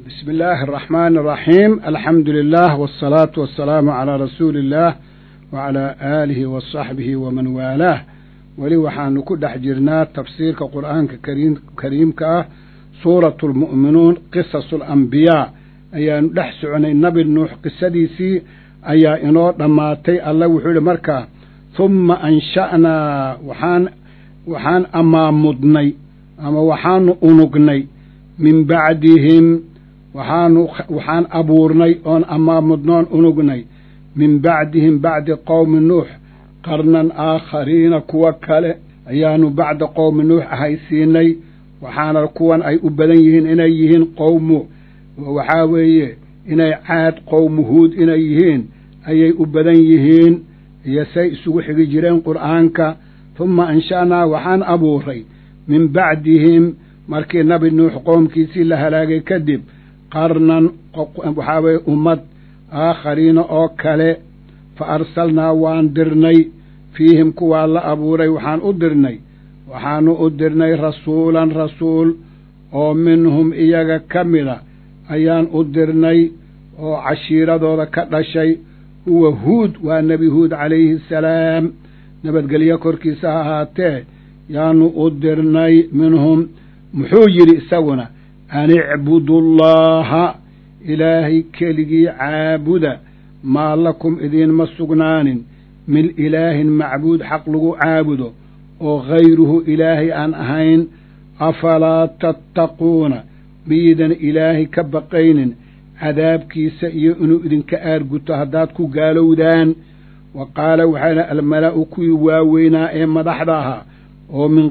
بسم الله الرحمن الرحيم الحمد لله والصلاة والسلام على رسول الله وعلى آله وصحبه ومن والاه weli waxaanu ku dhex jirnaa tafsiirka qur'aanka kariimka ah suuratu lmu'minuun qisasu alambiyaa ayaanu dhex soconay nabi nuux qisadiisii ayaa inoo dhammaatay alla wuxuu yihi markaa humma ansha'naa waxaan waxaan amaamudnay ama waxaanu unugnay min bacdihim waxaanu waxaan abuurnay oon amaamudnoon unugnay min bacdihim bacdi qowmi nuux qarnan aakhariina kuwa kale ayaanu bacda qowmi nuux ahaysiinay waxaana kuwan ay u badan yihiin inay yihiin qowmu waxaa weeye inay caad qowmu huud inay yihiin ayay u badan yihiin iyo say isugu xigi jireen qur'aanka humma ansha'naa waxaan abuuray min bacdihim markii nabi nuux qoomkiisii la halaagay kadib qarnan waxaa weeye ummad aakhariina oo kale fa arsalnaa waan dirnay fiihim kuwaa la abuuray waxaan u dirnay waxaanu u dirnay rasuulan rasuul oo minhum iyaga ka mida ayaan u dirnay oo cashiiradooda ka dhashay huwa huud waa nebi huud calayhi asalaam nabadgelyo korkiisa ha ahaatee yaanu u dirnay minhum muxuu yidhi isaguna an icbudullaaha ilaahay keligii caabuda maa lakum idiinma sugnaanin min ilaahin macbuud xaq lagu caabudo oo hayruhu ilaahay aan ahayn afalaa tattaquuna miidan ilaahay ka baqaynin cadaabkiisa iyo inuu idinka aarguto haddaad ku gaalowdaan wa qaala waxaa dha almala'u kuwii waaweynaa ee madaxda ahaa oo min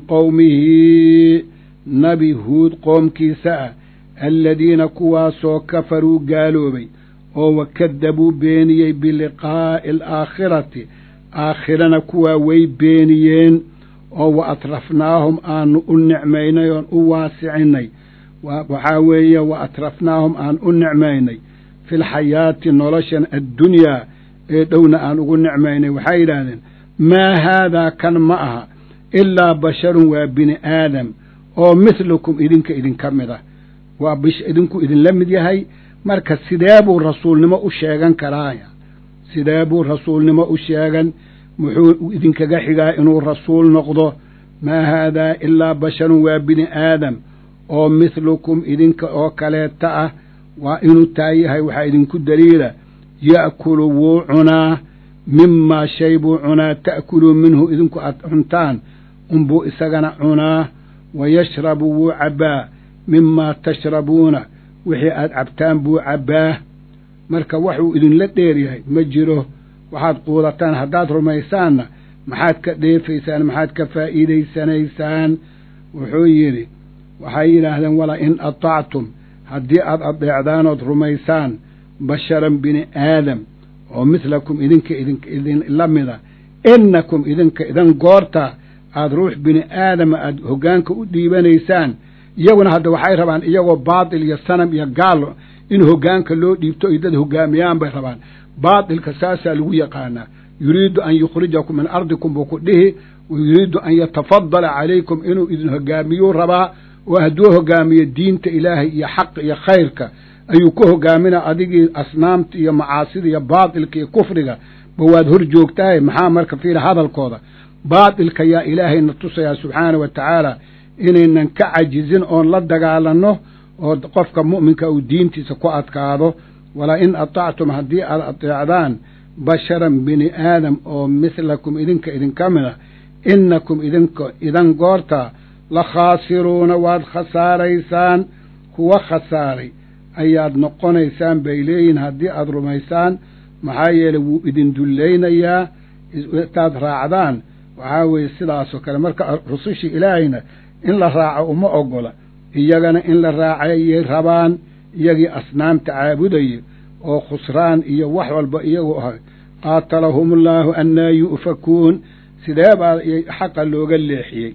qowmihi nabi huud qoomkiisa ah aladiina kuwaasoo kafaruu gaaloobay oo wakadabuu beeniyey biliqaa'i alaakhirati aakhirana kuwaa way beeniyeen oo wa atrafnaahum aanu u nicmaynay oon u waasicinay waxaa weeye wa atrafnaahum aan u nicmaynay filxayaati noloshan addunyaa ee dhowna aan ugu nicmaynay waxay yidhaahdeen maa haadaa kan ma aha ilaa basharun waa bini aadam oo mithlukum idinka idinka mid ah waa idinku idinla mid yahay marka sidee buu rasuulnimo u sheegan karaaya sidee buu rasuulnimo u sheegan muxuu idinkaga xigaa inuu rasuul noqdo maa haadaa ilaa basharun waa bini aadam oo mithlukum idinka oo kaleeta ah waa inuu taa yahay waxaa idinku daliila ya'kulu wuu cunaa mimaa shay buu cunaa ta'kuluu minhu idinku aad cuntaan unbuu isagana cunaa wa yashrabu wuu cabbaa mimaa tashrabuuna wixii aad cabtaan buu cabbaa marka waxuu idinla dheer yahay ma jiro waxaad quudataan haddaad rumaysaanna maxaad ka dheefaysaan maxaad ka faa'iidaysanaysaan wuxuu yidhi waxay yidhaahdeen wala in atactum haddii aad adeecdaanood rumaysaan basharan bini aadam oo midlakum idinka idinla mida innakum idinka idan goorta aad ruux bini aadama aad hoggaanka u dhiibanaysaan iyaguna hadda waxay rabaan iyagoo baatil iyo sanam iyo gaal in hoggaanka loo dhiibto ay dad hoggaamiyaan bay rabaan baatilka saasaa lagu yaqaanaa yuriidu an yukhrijakum min ardikum buu ku dhihi wa yuriidu an yatafadala calaykum inuu idin hoggaamiyuu rabaa oo hadduu hoggaamiyo diinta ilaahay iyo xaqa iyo khayrka ayuu ku hoggaaminaa adigii asnaamta iyo macaasida iyo baatilka iyo kufriga ba waad hor joogtahay maxaa marka fiila hadalkooda baatilka yaa ilaahayna tusayaa subxaana wa tacaala inaynan ka cajizin oon la dagaalanno oo qofka mu'minka uu diintiisa ku adkaado walaa in atactum haddii aad adeecdaan basharan bini aadam oo mithlakum idinka idinka mid a innakum idinka idan goorta la khaasiruuna waad khasaaraysaan kuwa khasaaray ayaad noqonaysaan bay leeyihin haddii aad rumaysaan maxaa yeeley wuu idin dullaynayaa intaad raacdaan waxaa weeye sidaasoo kale marka rusushii ilaahayna in la raaco uma ogola iyagana in la raacayay rabaan iyagii asnaamta caabudayay oo khusraan iyo wax walba iyagu ahay qaatalahumullaahu annaa yu'fakuun sidee baa xaqa looga leexiyey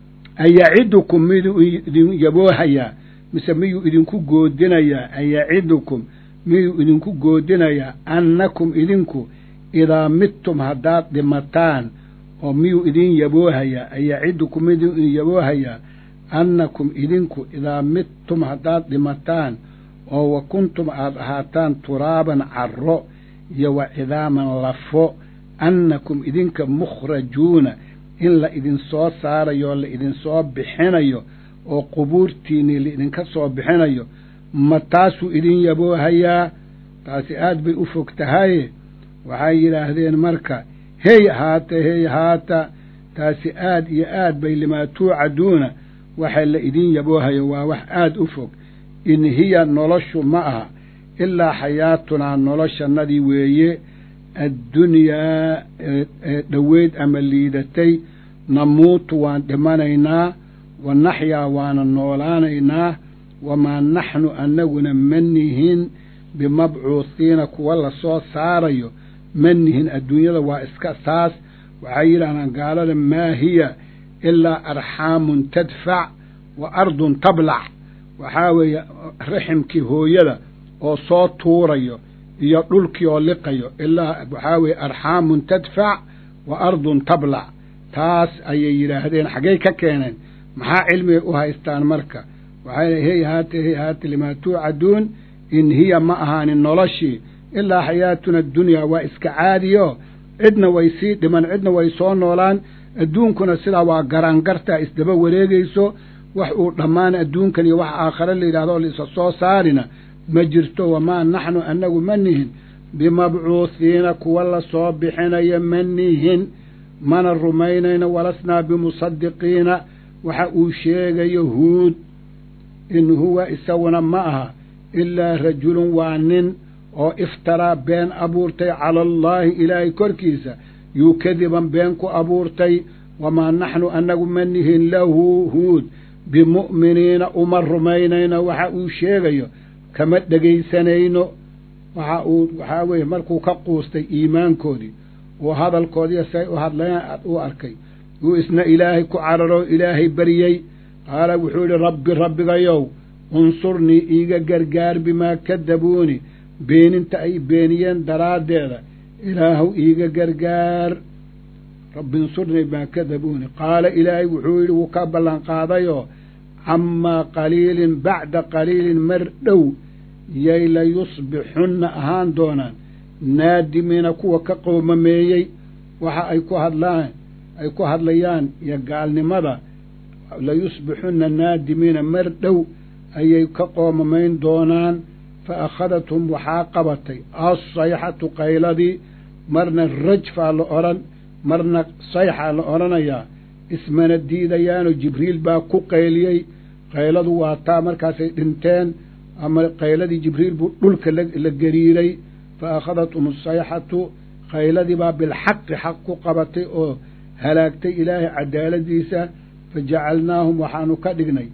ayacidukum miduu idin yaboohayaa mise miyuu idinku goodinayaa ayacidukum miyuu idinku goodinayaa annakum idinku idaa midtum haddaad dhimataan oo miyuu idin yaboohayaa ayacidukum miduu idin yaboohayaa annakum idinku idaa midtum haddaad dhimataan oo wa kuntum aad ahaataan turaaban carro iyo wa cidaaman lafo annakum idinka mukhrajuuna in la idinsoo saarayo oo la idinsoo bixinayo oo qubuurtiinnii laidinka soo bixinayo ma taasuu idin yaboohayaa taasi aad bay u fog tahaye waxay yidhaahdeen marka hey haata hey haata taasi aad iyo aad bay limaa tuucaduuna waxa la idin yaboohayo waa wax aad u fog in hiya noloshu ma aha ilaa xayaatunaa noloshannadii weeye addunyaa ee dhoweyd ama liidatay namuutu waan dhimanaynaa wa naxyaa waana noolaanaynaa wamaa naxnu annaguna ma nihin bimabcuuhiina kuwa la soo saarayo ma nihin adduunyada waa iska saas waxay yidhahdaan gaalada maa hiya ilaa arxaamun tadfac wa ardun tablac waxaa weeye raximkii hooyada oo soo tuurayo iyo dhulkii oo liqayo ilaa waxaa weeye arxaamun tadfac wa ardun tablac taas ayay yidhaahdeen xaggay ka keeneen maxaa cilmigay u haystaan marka waxay hey haate hey haate limaa tuucaduun in hiya ma ahaanin noloshii ilaa xayaatuna addunyaa waa iska caadiyo cidna way sii dhiman cidna way soo noolaan adduunkuna sidaa waa garaangartaa isdaba wareegayso wax uu dhammaan adduunkan iyo wax aakhare la yidhahdo oo laisa soo saarina ma jirto wamaa naxnu annagu ma nihin bimabcuuhiina kuwa la soo bixinaya ma nihin mana rumaynayno walasnaa bimusadiqiina waxa uu sheegayo huud in huwa isaguna ma aha ilaa rajulun waa nin oo iftaraa been abuurtay cala allaahi ilaahay korkiisa yuu kadiban been ku abuurtay wamaa naxnu annagu ma nihin lahu huud bimu'miniina uma rumaynayno waxa uu sheegayo kama dhegaysanayno waxa uu waxaa weeye markuu ka quustay iimaankoodii oo hadalkoodiiyo say u hadlayaan u arkay uu isna ilaahay ku cararo ilaahay baryey qaala wuxuu yidhi rabbi rabbigayow unsurnii iiga gargaar bimaa kadabuuni beeninta ay beeniyeen daraaddeeda ilaahuw iiga gargaar rabbi insurnii bimaa kadabuuni qaala ilaahay wuxuu yidhi wuu ka ballanqaadayoo camaa qaliilin bacda qaliilin mar dhow yay la yusbixunna ahaan doonaan naadimiina kuwa ka qoomameeyey waxa ay ku hadlaan ay ku hadlayaan iyo gaalnimada layusbixunna naadimiina mar dhow ayay ka qoomamayn doonaan fa akhadathum waxaa qabatay assayxatu qayladii marna rajfaa la odhan marna sayxaa la odhanayaa ismana diidayaanoo jibriil baa ku qayliyey qayladu waa taa markaasay dhinteen ama qayladii jibriil buu dhulka la gariiray fa akhadathum asayxatu qayladii baa bilxaqi xaq ku qabatay oo halaagtay ilaahay cadaaladiisa fa jacalnaahum waxaanu ka dhignay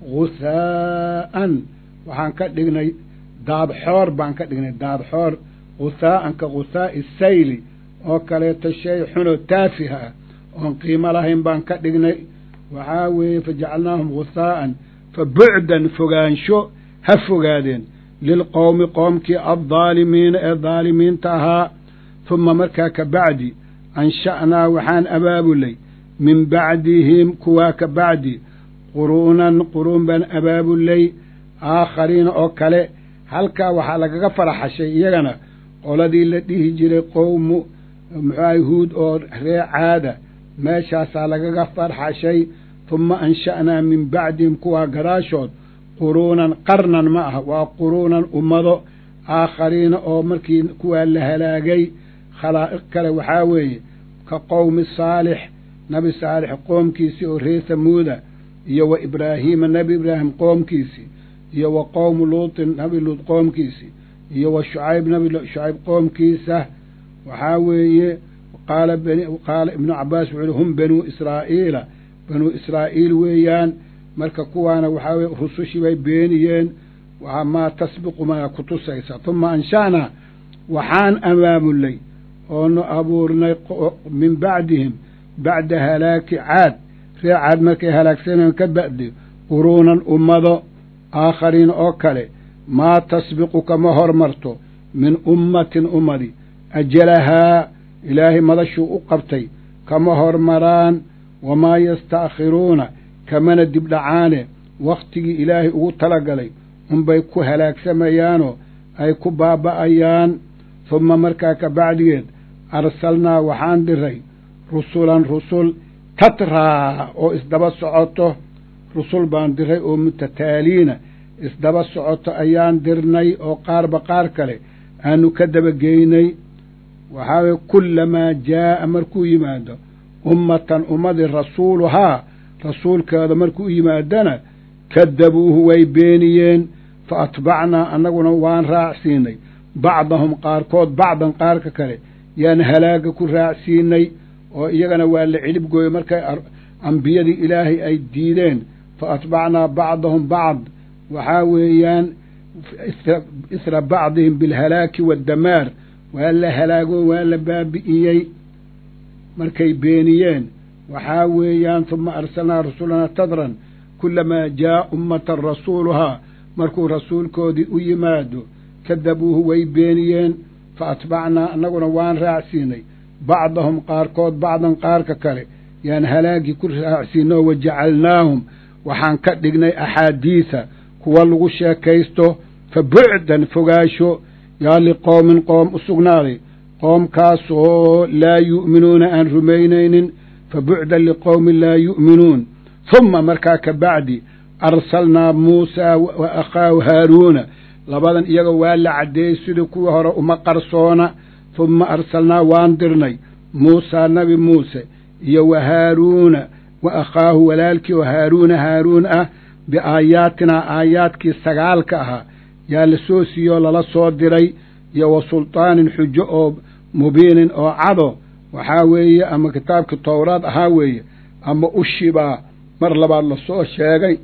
ghusaa'an waxaan ka dhignay daadxoor baan ka dhignay daadxoor ghusaa'an ka ghusaa'i sayli oo kaleeto shay xunoo taafiha ah oon qiimo lahayn baan ka dhignay waxaa weeye fa jacalnaahum ghusaa'an fa bucdan fogaansho ha fogaadeen lilqowmi qoomkii addaalimiina ee daalimiinta ahaa huma markaa ka bacdi ansha'naa waxaan abaabulay min bacdihim kuwaa ka bacdi quruunan quruun baan abaabulay aakhariina oo kale halkaa waxaa lagaga faraxashay iyagana qoladii la dhihi jiray qowmu muxuaha huud oo ree caada meeshaasaa lagaga farxashay huma ansha'naa min bacdihim kuwaa gadaashood quruunan qarnan ma ah waa quruunan ummado aakhariina oo markii kuwaa la halaagay khalaa'iq kale waxaa weeye ka qowmi saalix nabi saalix qoomkiisii oo ree samuuda iyo wa ibraahiima nebi ibraahim qoomkiisii iyo wa qowmu luutin nabi luut qoomkiisii iyo wa shucayb nabi shucayb qoomkiisa waxaa weeye qaala qaala ibnu cabbaas wuxuu yihi hum banuu israa'iila banuu israa'iil weeyaan marka kuwaana waxaa weye rusushii bay beeniyeen waa maa tasbiqu maa ku tusaysa huma ansha'naa waxaan abaabulay oonu abuurnay min bacdihim bacda halaaki caad ree caad markay halaagsaneen ka ba'di quruunan ummado aakhariin oo kale maa tasbiqu kama hormarto min ummatin ummadi ajalahaa ilaahay madashuu u qabtay kama hormaraan wamaa yastaakhiruuna kamana dibdhacaane wakhtigii ilaahay ugu talagalay unbay ku halaagsamayaanoo ay ku baaba'ayaan humma markaa ka bacdigeed arsalnaa waxaan diray rusulan rusul tatraa oo isdaba socoto rusul baan diray oo mutataaliina isdaba socoto ayaan dirnay oo qaarba qaar kale aanu ka dabageynay waxaa weye kullamaa jaa'a markuu yimaado ummatan ummadii rasuuluhaa rasuulkeeda markuu yimaadana kadabuuhu way beeniyeen fa atbacnaa annaguna waan raacsiinay bacdahum qaarkood bacdan qaarka kale yaan halaaga ku raacsiinay oo iyagana waa la cilib gooyey markay ambiyadii ilaahay ay diideen fa atbacnaa bacdahum bacd waxaa weeyaan isra bacdihim bilhalaaki waddamaar waa la halaago waa la baabi'iyey markay beeniyeen waxaa weeyaan huma arsalnaa rasulanaa tadran kulamaa jaa ummatan rasuuluhaa markuu rasuulkoodii u yimaado kadabuuhu way beeniyeen fa atbacnaa annaguna waan raacsiinay bacdahum qaarkood bacdan qaarka kale yaan halaagii ku raacsiinay oo wajacalnaahum waxaan ka dhignay axaadiisa kuwa lagu sheekaysto fa bucdan fogaasho yaa liqowmin qoom u sugnaaday qoomkaasoo laa yu'minuuna aan rumaynaynin fa bucdan liqowmin laa yu'minuun humma markaa ka bacdi arsalnaa muusaa wa akhaahu haaruuna labadan iyaga waa la caddeeyey sidii kuwii hore uma qarsoona humma arsalnaa waan dirnay muusaa nabi muuse iyo wa haaruuna wa akhaahu walaalkii oo haaruuna haaruun ah biaayaatinaa aayaadkii sagaalka ahaa yaa la soo siiyoo lala soo diray iyo wa sultaanin xujo oo mubiinin oo cado waxaa weeye ama kitaabkii towraad ahaa weeye ama ushibaa mar labaad lasoo sheegay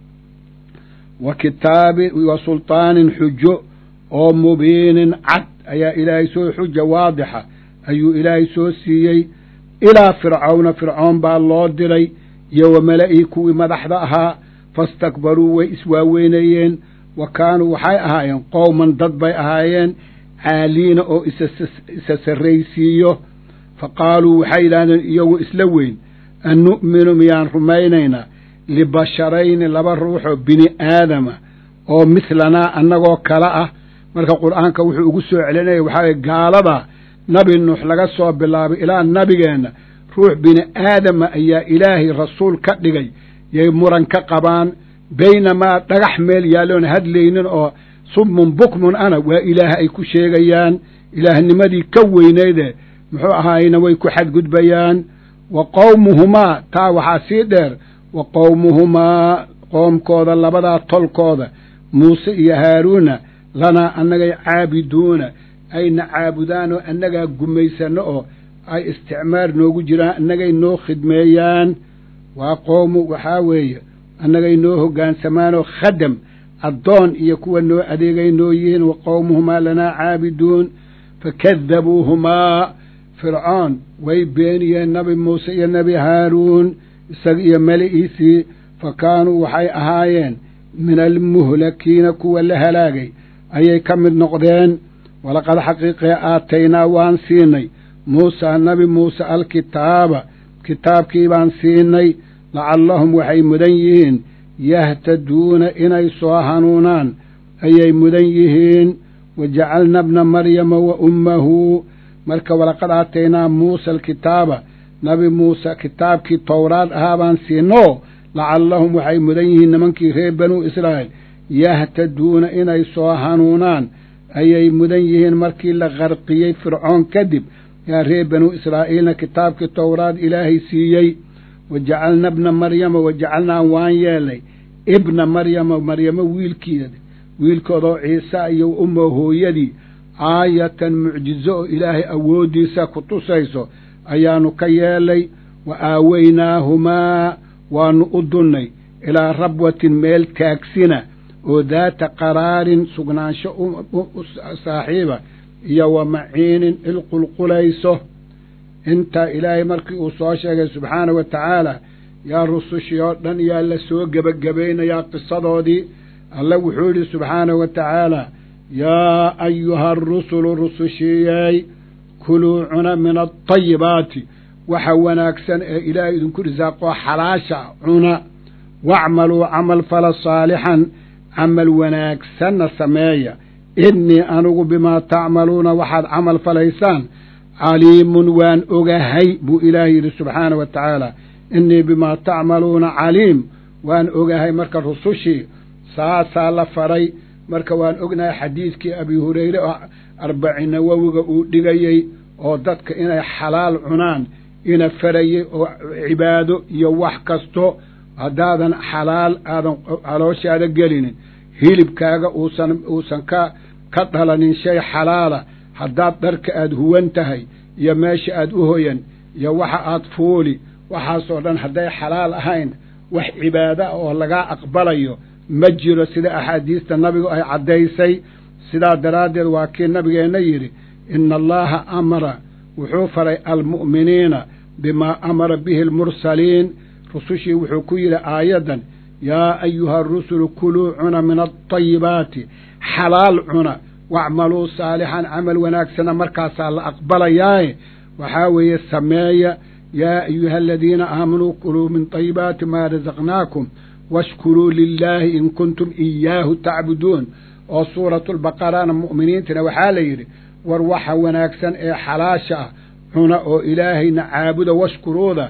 wa kitaabi wa sultaanin xujo oo mubiinin cad ayaa ilaahay soo xuja waadixa ayuu ilaahay soo siiyey ilaa fircawna fircoon baa loo diray iyo wa mala'ii kuwii madaxda ahaa fastakbaruu way iswaaweynayeen wa kaanuu waxay ahaayeen qowman dad bay ahaayeen caaliina oo isa sarraysiiyo fa qaaluu waxay yidhahdeen iyagu isla weyn an nu'minu miyaan rumaynaynaa libasharayni laba ruuxoo bini aadama oo mithlanaa annagoo kale ah marka qur'aanka wuxuu ugu soo celinaya waxaa weye gaalada nabi nuux laga soo bilaabay ilaa nabigeenna ruux bini aadama ayaa ilaahay rasuul ka dhigay yay muran ka qabaan baynamaa dhagax meel yaalloon hadlaynin oo summun bukmun ana waa ilaah ay ku sheegayaan ilaahnimadii ka weynayde muxuu ahaayna way ku xadgudbayaan wa qowmuhumaa taa waxaa sii dheer wa qowmuhumaa qoomkooda labadaa tolkooda muuse iyo haaruuna lanaa annagay caabiduuna ayna caabudaan oo annagaa gumaysanno oo ay isticmaar noogu jiraan annagay noo khidmeeyaan waa qowmu waxaa weeye annagay noo hogaansamaanoo khadam addoon iyo kuwa noo adeegay noo yihiin wa qowmuhumaa lanaa caabiduun fakadabuuhumaa fircoon way beeniyeen nabi muuse iyo nebi haaruun isaga iyo meli'iisii fa kaanuu waxay ahaayeen min almuhlakiina kuwa la halaagay ayay ka mid noqdeen walaqad xaqiiqee aataynaa waan siinay muusaa nabi muuse alkitaaba kitaabkii baan siinay lacallahum waxay mudan yihiin yahtaduuna inay soo hanuunaan ayay mudan yihiin wa jacalna bna maryama wa ummahu marka walaqad aataynaa muusa alkitaaba nabi muuse kitaabkii towraad ahaa baan siinoo lacallahum waxay mudan yihiin nimankii reer banuu israa'iil yahtaduuna inay soo hanuunaan ayay mudan yihiin markii la qarqiyey fircoon kadib yaa reer banuu israa'iilna kitaabkii towraad ilaahay siiyey wa jacalna bna maryama wa jacalnaa waan yeelnay ibna maryama maryamo wiilkeeda wiilkoodoo ciisa iyo ummo hooyadii aayatan mucjizo oo ilaahay awooddiisa ku tusayso ayaannu ka yeelay wa aaweynaahumaa waannu u dunnay ilaa rabwatin meel taagsina oo daata qaraarin sugnaansho u saaxiiba iyo wa maciinin ilqulqulayso intaa ilaahay markii uu soo sheegay subxaana wa tacaala yaa rusushii oo dhan yaa la soo gebagabaynayaa qisadoodii alle wuxuu yidhi subxaana wa tacaala yaa ayuha arusulu rusushiiyey kuluu cuna min alطayibaati waxa wanaagsan ee ilaahay idinku risaaqoo xalaasha cuna wacmaluu camal fala saalixan camal wanaagsanna sameeya innii anigu bimaa tacmaluuna waxaad camal falaysaan caliimun waan ogahay buu ilaahay yidhi subxaana wa tacaala innii bimaa tacmaluuna caliim waan ogahay marka rusushii saasaa la faray marka waan ognahay xadiidkii abi hureyre oo arbaci nawowiga uu dhigayey oo dadka inay xalaal cunaan ina farayey oo cibaado iyo wax kasto haddaadan xalaal aadan calooshaada gelinin hilibkaaga uusan uusan ka ka dhalanin shay xalaala haddaad dharka aad huwan tahay iyo meesha aad u hoyan iyo waxa aad fuuli waxaasoo dhan hadday xalaal ahayn wax cibaado ah oo lagaa aqbalayo ma jiro sida axaadiista nabigu ay caddaysay sidaa daraaddeed waa kii nabigeenna yidhi ina allaha amara wuxuu faray almu'miniina bimaa amara bihi almursaliin rusushii wuxuu ku yidhi aayaddan yaa ayuha arusulu kuluu cuna min alطayibaati xalaal cuna wacmaluu saalixan camal wanaagsana markaasaa la aqbalayaaye waxaa weeye sameeya yaa ayuha aladiina aamanuu kuluu min طayibaati maa rasaqnaakum washkuruu lilaahi in kuntum iyaahu tacbuduun oo suuratu lbaqarana mu'miniintina waxaa la yidhi war waxa wanaagsan ee xalaasha ah cuna oo ilaahayna caabuda washkuruuda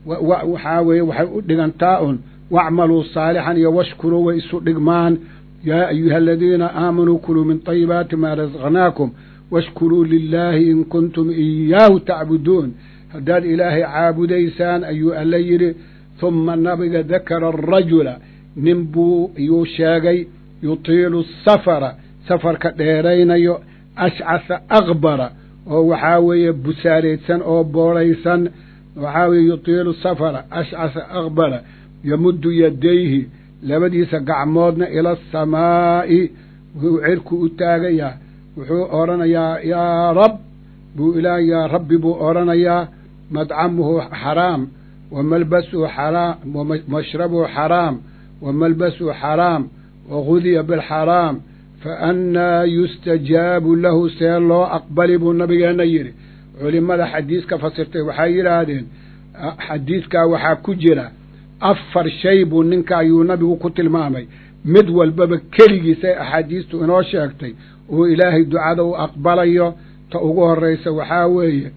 waxaa weeye waxay u dhigantaa un wacmaluu saalixan iyo washkuruu way isu dhigmaan yaa ayuha aladiina aamanuu kuluu min طayibaati maa rasaqnaakum washkuruu lilaahi in kuntum iyaahu tacbuduun haddaad ilaahay caabudaysaan ayuu alla yidhi huma nabiga dakara arajula nin buu yuu sheegay yutiilu safara safarka dheeraynayo ashcasa akbara oo waxaa weeye busaaraydsan oo boodhaysan waxaa weeye yutiilu safara ashcasa akbara yamuddu yadayhi labadiisa gacmoodna ila asamaa'i wuxuu cirku u taagayaa wuxuu odhanayaa yaa rab buu ilaah yaa rabbi buu odhanayaa madcamuhu xaraam wa malbasuhu xaraam wamashrabuhu xaraam wa malbasuhu xaraam wagudiya bilxaraam fa annaa yustajaabu lahu see loo aqbali buu nabigeenna yidhi culimmada xadiiska fasirtay waxay yidhaahdeen xadiidkaa waxaa ku jira afar shay buu ninka ayuu nabigu ku tilmaamay mid walbaba keligiisay axaadiistu inoo sheegtay uu ilaahay ducada u aqbalayo ta ugu horraysa waxaa weeye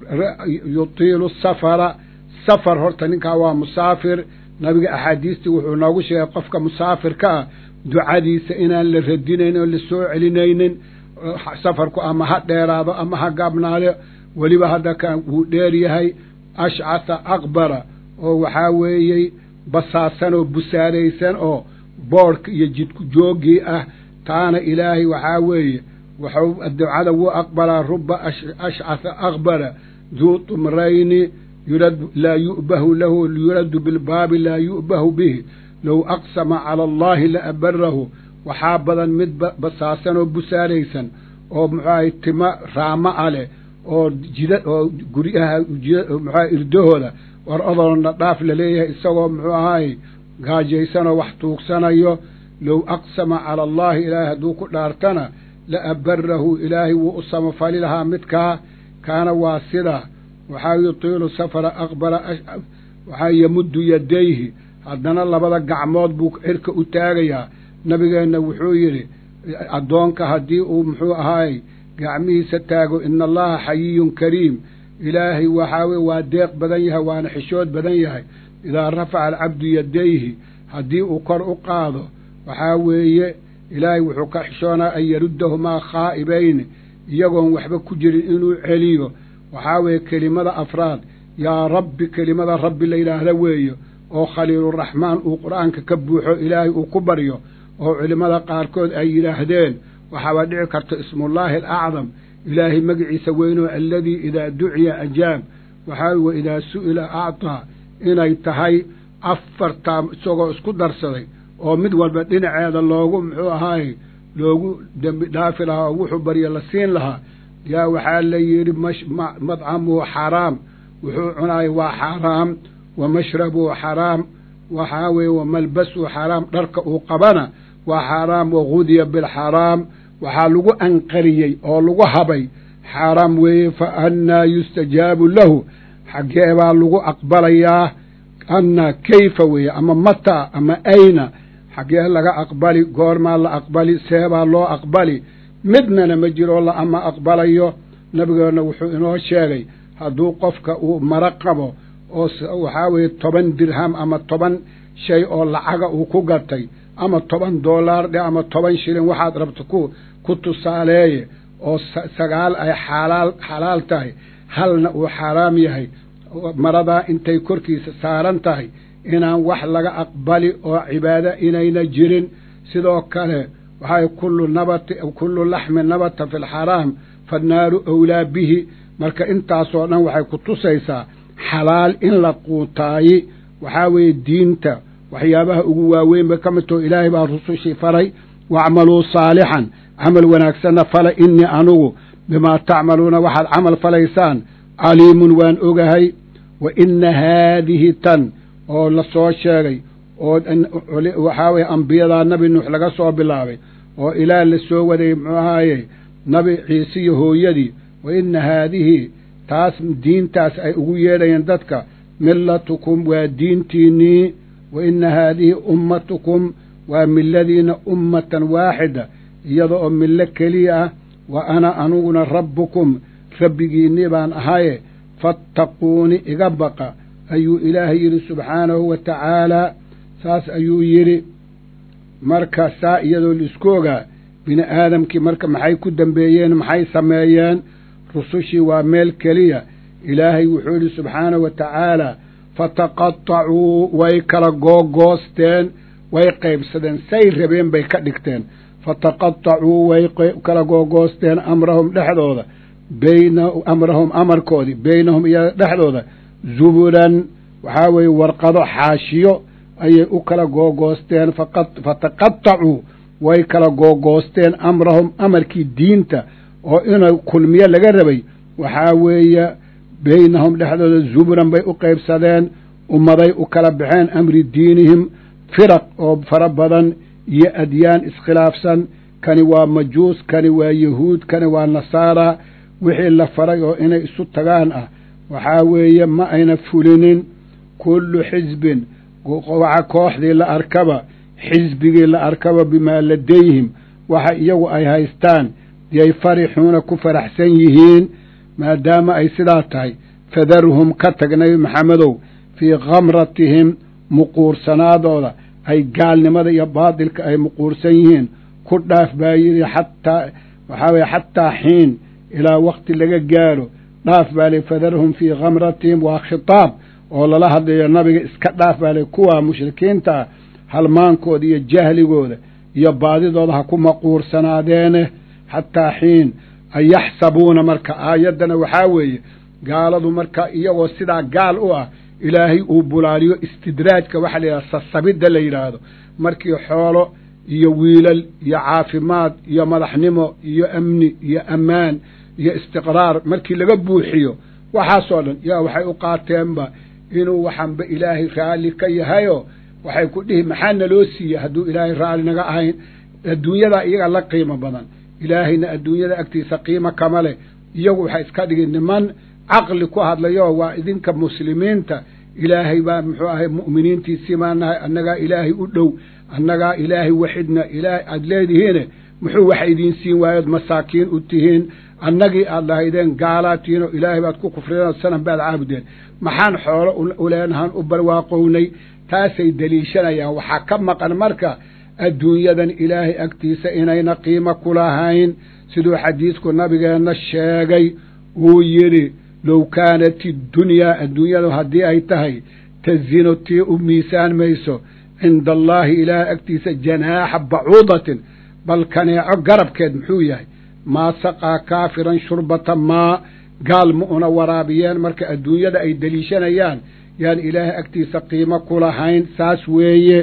yutiilu safara safar horta ninkaa waa musaafir nabiga axaadiistii wuxuu noogu sheegay qofka musaafirka ah ducadiisa inaan la radinayn oo la soo celinaynin safarku ama ha dheeraado ama ha gaabnaado weliba hadda kan wuu dheer yahay ashcasa akbara oo waxaa weeyey basaasan oo busaaraysan oo boodhka iyo jidku jooggii ah taana ilaahay waxaa weeye waxuu ducada wuu aqbalaa ruba ashcasa akbara duu tumrayni yurad laa yu'bahu lahu yuradu bilbaabi laa yu'bahu bihi low aqsama cala allaahi la abarahu waxaa badan mid basaasan oo busaaraysan oo muxuahay tima raama a leh oo jida oo guryaha muxuaha irdahooda war odoonna dhaaf laleeyahay isagoo muxuu ahaay gaajaysanoo wax tuugsanayo low aqsama cala allaahi ilaahay hadduu ku dhaartana la abarahu ilaahay wuu u samafali lahaa midkaa kaana waa sidaa waxaa yutiilu safara aqbala waxaa yamuddu yadayhi haddana labada gacmood buu cirka u taagayaa nabigeenna wuxuu yidhi addoonka haddii uu muxuu ahaay gacmihiisa taago ina allaha xayiyun kariim ilaahay waxaa weye waa deeq badan yahay waana xishood badan yahay idaa rafaca alcabdu yadayhi haddii uu kor u qaado waxaa weeye ilaahay wuxuu ka xishoonaa an yaruddahumaa khaa'ibayni iyagoon waxba ku jirin inuu celiyo waxaa weeye kelimada afraad yaa rabbi kelimada rabbi la yidhaahda weeye oo khaliiluraxmaan uu qur'aanka ka buuxo ilaahay uu ku baryo oo culimmada qaarkood ay yidhaahdeen waxaaba dhici karta ismullaahi alacdam ilaahay magiciisa weynoo alladii idaa duciya ajaab waxaa wa idaa su'ila actaa inay tahay afartaa isagoo isku darsaday oo mid walba dhinaceeda loogu muxuu ahaay loogu dembi dhaafi lahaa oo wuxuu barya la siin lahaa yaa waxaa la yidhi madcamuhu xaraam wuxuu cunaaya waa xaaraam wa mashrabuhu xaraam waxaa weeye wa malbasuhu xaraam dharka uu qabana waa xaaraam wagudiya bilxaraam waxaa lagu anqariyey oo lagu habay xaaraam weeye fa annaa yustajaabu lahu xaggee baa lagu aqbalayaa annaa kayfa weeye ama mataa ama ayna xaggee laga aqbali goormaa la aqbali seebaa loo aqbali midnana ma jiro la ama aqbalayo nabigeenna wuxuu inoo sheegay hadduu qofka uu maro qabo oo waxaa weeye toban dirham ama toban shay oo lacaga uu ku gatay ama toban doolaar dhe ama toban shilin waxaad rabto ku ku tusaaleeye oo sagaal ay xalaal xalaal tahay halna uu xaaraam yahay maradaa intay korkiisa saaran tahay inaan wax laga aqbali oo cibaado inayna jirin sidoo kale waxay kullu nabati kullu laxmin nabata fi lxaraam fannaaru awlaa bihi marka intaasoo dhan waxay ku tusaysaa xalaal in la quutaayi waxaa weeye diinta waxyaabaha ugu waaweyn bay ka mid taho ilaahay baa rusushii faray wacmaluu saalixan camal wanaagsanna fala innii anugu bimaa tacmaluuna waxaad camal falaysaan caliimun waan ogahay wa inna haadihi tan oo la soo sheegay oo waxaa weye ambiyadaa nabi nuux laga soo bilaabay oo ilaah la soo waday muxuu ahaaye nabi ciise iyo hooyadii wa inna haadihi taas diintaas ay ugu yeedhayeen dadka millatukum waa diintiinnii wa inna haadihi ummatukum waa milladiina ummatan waaxida iyada oo millo keliya ah wa ana aniguna rabbukum rabbigiinnii baan ahaye fattaquuni iga baqa ayuu ilaahay yidhi subxaanahu wa tacaalaa saas ayuu yidhi marka saa iyadoo laisku ogaa bini aadamkii marka maxay ku dembeeyeen maxay sameeyeen rusushii waa meel keliya ilaahay wuxuu yidhi subxaanahu wa tacaalaa fataqatacuu way kala googoosteen way qaybsadeen say rabeen bay ka dhigteen fataqatacuu way kala googoosteen amrahum dhexdooda bayna amrahum amarkoodii beynahum iyaga dhexdooda zuburan waxaa weeye warqado xaashiyo ayay u kala googoosteen fataqatacuu way kala googoosteen amrahum amarkii diinta oo ina kulmiyo laga rabay waxaa weeye beynahum dhexdooda zuburan bay u qaybsadeen ummaday u kala baxeen amri diinihim firaq oo fara badan iyo adyaan iskhilaafsan kani waa majuus kani waa yahuud kani waa nasaara wixii la faray oo inay isu tagaan ah waxaa weeye ma ayna fulinin kullu xisbin waxa kooxdii la arkaba xisbigii la arkaba bimaa ladayhim waxa iyagu ay haystaan yay farixuuna ku faraxsan yihiin maadaama ay sidaa tahay fadarhum ka tag nebi maxamedow fii khamratihim muquursanaadooda ay gaalnimada iyo baadilka ay muquursan yihiin ku dhaaf baa yidhi xataa waxaa weye xataa xiin ilaa wakti laga gaaro dhaaf baa li fadarhum fii khamratihim waa khitaab oo lala hadlayo nabiga iska dhaaf baa li kuwaa mushrikiintaa halmaankooda iyo jahligooda iyo baadidooda ha ku maquursanaadeene xataa xiin an yaxsabuuna marka aayaddana waxaa weeye gaaladu marka iyagoo sidaa gaal u ah ilaahay uu bulaaliyo istidraajka waxaa la yidhahda sasabidda la yidhaahdo markii xoolo iyo wiilal iyo caafimaad iyo madaxnimo iyo amni iyo ammaan iyo istiqraar markii laga buuxiyo waxaasoo dhan yaa waxay u qaateenba inuu waxanba ilaahay raalli ka yahayo waxay ku dhihi maxaa naloo siiyey hadduu ilaahay raalli naga ahayn adduunyadaa iyaga la qiimo badan ilaahayna adduunyada agtiisa qiimo kama leh iyagu waxay iska dhigin niman caqli ku hadlayo waa idinka muslimiinta ilaahay baa muxuu ahay mu'miniintiisii baa nahay annagaa ilaahay u dhow annagaa ilaahay waxidna ilaahay aada leedihiine muxuu waxa idiin siin waayood masaakiin u tihiin annagii aad lahaydeen gaalaad tihiin oo ilaahay baad ku kufrideen oo sanam baad caabudeen maxaan xoolo uleenahan u barwaaqownay taasay deliishanayaan waxaa ka maqan marka adduunyadan ilaahay agtiisa inayna qiimo ku lahayn siduu xadiidku nabigeenna sheegay uu yidhi low kaanat iddunyaa adduunyadu haddii ay tahay tazinu tii u miisaan mayso cinda allaahi ilaahay agtiisa janaaxa bacuudatin bal kaneeco garabkeed muxuu yahay maa saqaa kaafiran shurbata maa gaal ma una waraabiyeen marka adduunyada ay deliishanayaan yaan ilaahay agtiisa qiimo ku lahayn saas weeye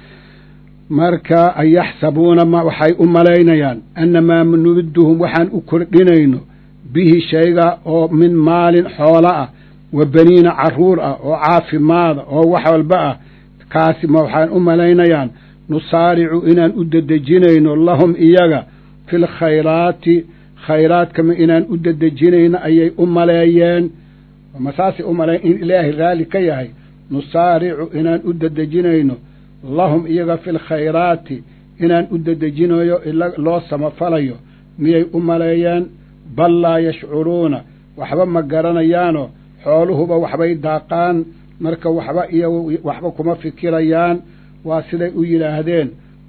marka an yaxsabuuna ma waxay u malaynayaan annamaa numiduhum waxaan u kordhinayno bihi shayga oo min maalin xoolo ah wa baniina carruur ah oo caafimaada oo wax walba ah kaasi ma waxaan u malaynayaan nusaaricu inaan u dedejinayno lahum iyaga fi lkhayraati khayraadkama inaan u dedejinayno ayay u maleeyeen ma saasay u maleeyen in ilaahay raalli ka yahay nusaaricu inaan u dedejinayno lahum iyaga fi lkhayraati inaan u dedejinayo loo samafalayo miyay u maleeyeen bal laa yashcuruuna waxba ma garanayaanoo xooluhuba waxbay daaqaan marka waxba iyo waxba kuma fikirayaan waa siday u yidhaahdeen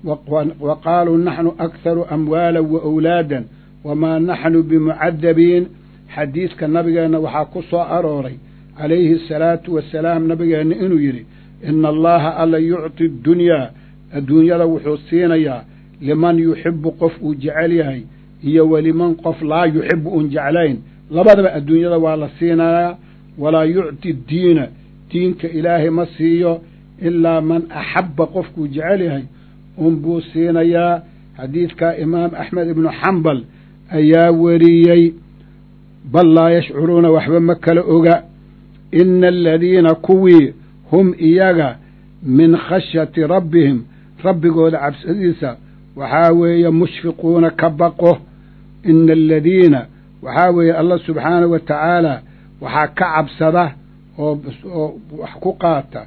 wa qaaluu naxnu akharu amwaalan wa awlaadan wamaa naxnu bimucadabiin xadiidka nabigeenna waxaa ku soo arooray calayhi asalaatu wasalaam nabigeenna inuu yidhi ina allaha alla yucti ddunyaa adduunyada wuxuu siinayaa liman yuxibu qof uu jecel yahay iyo weliman qof laa yuxibu uun jeclayn labadaba adduunyada waa la siinayaa walaa yucti diina diinka ilaahay ma siiyo ilaa man axabba qofkuu jecel yahay unbuu siinayaa xadiidkaa imaam axmed ibnu xambal ayaa weriyey bal laa yashcuruuna waxba ma kala oga ina aladiina kuwii hum iyaga min khashyati rabbihim rabbigooda cabsadiisa waxaa weeye mushfiquuna ka baqo ina aladiina waxaa weeye allah subxaanahu wa tacaala waxaa ka cabsada oo oo wax ku qaata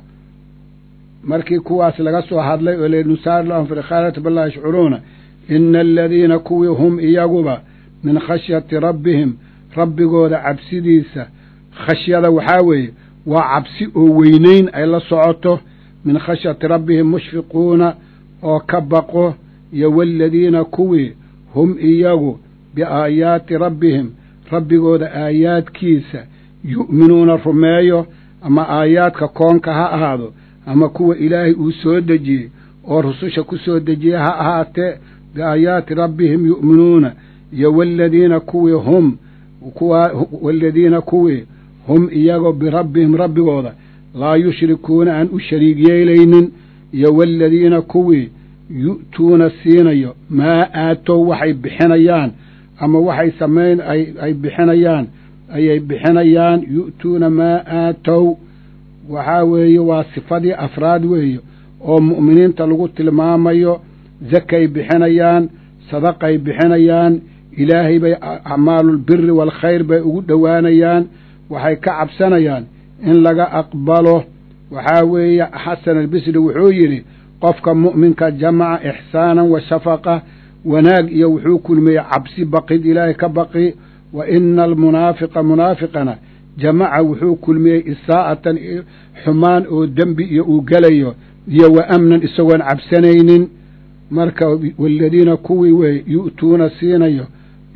markii kuwaas laga soo hadlay oo lenusaar lahum fi lkhaalati bal laa yashcuruuna ina aladiina kuwii hum iyaguba min khashyati rabbihim rabbigooda cabsidiisa khashyada waxaa weeye waa cabsi oo weynayn ay la socoto min khashyati rabbihim mushfiquuna oo ka baqo iyo waaladiina kuwii hum iyagu biaayaati rabbihim rabbigooda aayaadkiisa yu'minuuna rumeeyo ama aayaadka koonka ha ahaado ama kuwa ilaahay uu soo dejiyey oo rususha ku soo dejiyey ha ahaatee biaayaati rabbihim yu'minuuna iyo waaladiina kuwii hum kuwa waaladiina kuwii hum iyagoo birabbihim rabbigooda laa yushrikuuna aan u shariig yeelaynin iyo waaladiina kuwii yu'tuuna siinayo maa aatow waxay bixinayaan ama waxay samayn ay bixinayaan ayay bixinayaan yu'tuuna maa aatow waxaa weeye waa sifadii afraad weeye oo mu'miniinta lagu tilmaamayo zakay bixinayaan sadaqay bixinayaan ilaahay bay acmaalulbiri waalkhayr bay ugu dhowaanayaan waxay ka cabsanayaan in laga aqbalo waxaa weeye xasan albisri wuxuu yidhi qofka mu'minka jamaca ixsaanan wa shafaqa wanaag iyo wuxuu kulmiyey cabsi baqid ilaahay ka baqi wa ina almunaafiqa munaafiqana jamaca wuxuu kulmiyey isaa'atan xumaan oo dembi iyo uu gelayo iyo wa amnan isagoon cabsanaynin marka waaladiina kuwii wey yu'tuuna siinayo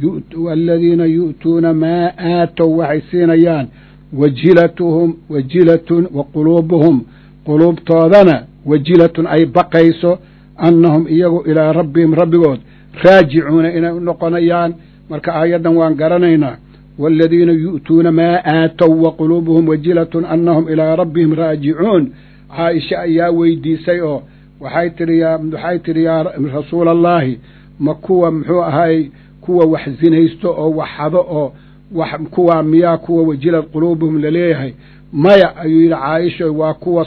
aladiina yu'tuuna maa aatow waxay siinayaan wajilatuhum wajilatun wa quluubuhum quluubtoodana wajilatun ay baqayso annahum iyagu ilaa rabbihim rabbigood raajicuuna inay u noqonayaan marka aayaddan waan garanaynaa waaladiina yu'tuuna maa aatow wa quluubuhum wajilatun annahum ilaa rabbihim raajicuun caaisha ayaa weydiisay oo waxay tidhi waxay tidhi yaa rasuula allaahi ma kuwa muxuu ahaay kuwa wax zinaysto oo wax hado oo wax kuwaa miyaa kuwa wajilad quluubuhum laleeyahay maya ayuu yidhi caaisha waa kuwa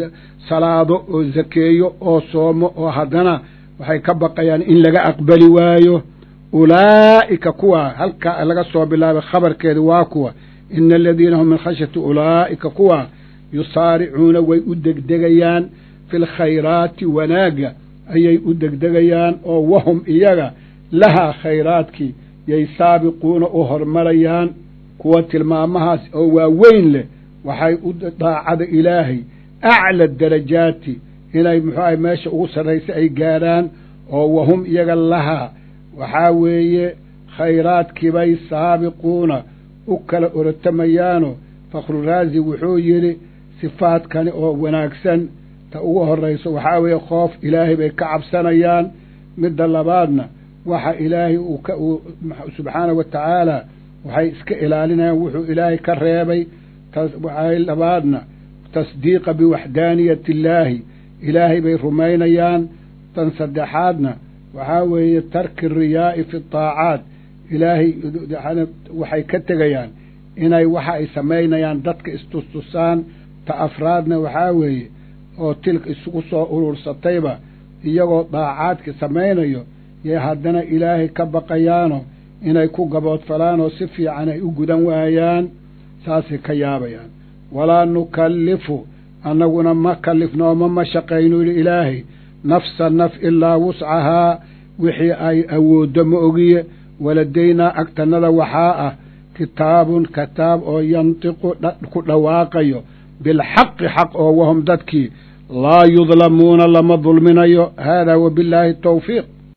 salaado oo zakeeyo oo soomo oo haddana waxay ka baqayaan in laga aqbali waayo ulaa'ika kuwa halkaa laga soo bilaabay khabarkeeda waa kuwa ina aladiina hum min khashyati ulaa'ika kuwa yusaaricuuna way u degdegayaan fi lkhayraati wanaagga ayay u degdegayaan oo wahum iyaga lahaa khayraadkii yay saabiquuna u hormarayaan kuwa tilmaamahaas oo waaweyn leh waxay u daacada ilaahay acla darajaati inay muxuu ahay meesha ugu sarraysa ay gaadhaan oo wahum iyaga lahaa waxaa weeye khayraadkiibay saabiquuna u kala orotamayaano fakhruraazi wuxuu yidhi sifaadkani oo wanaagsan ta ugu horrayso waxaa weeye khoof ilaahay bay ka cabsanayaan midda labaadna waxa ilaahay uu ka uu subxaanahu wa tacaala waxay iska ilaalinayaan wuxuu ilaahay ka reebay waxay labaadna tasdiiqa biwaxdaaniyati illaahi ilaahay bay rumaynayaan tan saddexaadna waxaa weeye tarki riyaa'i fi taacaat ilaahay waxay ka tegayaan inay waxa ay samaynayaan dadka istustusaan ta afraadna waxaa weeye oo tilka isugu soo urursatayba iyagoo daacaadka samaynayo yay haddana ilaahay ka baqayaano inay ku gaboodfalaan oo si fiican ay u gudan waayaan saasay ka yaabayaan walaa nukallifu annaguna ma kalifnooma ma shaqaynu yidhi ilaahay nafsa naf ilaa wuscahaa wixii ay awooddo ma ogiye waladaynaa agtannada waxaa ah kitaabun kitaab oo yantiqu ku dhawaaqayo bilxaqi xaq oo wahum dadkii laa yudlamuuna lama dulminayo haadaa wabillaahi tawfiiq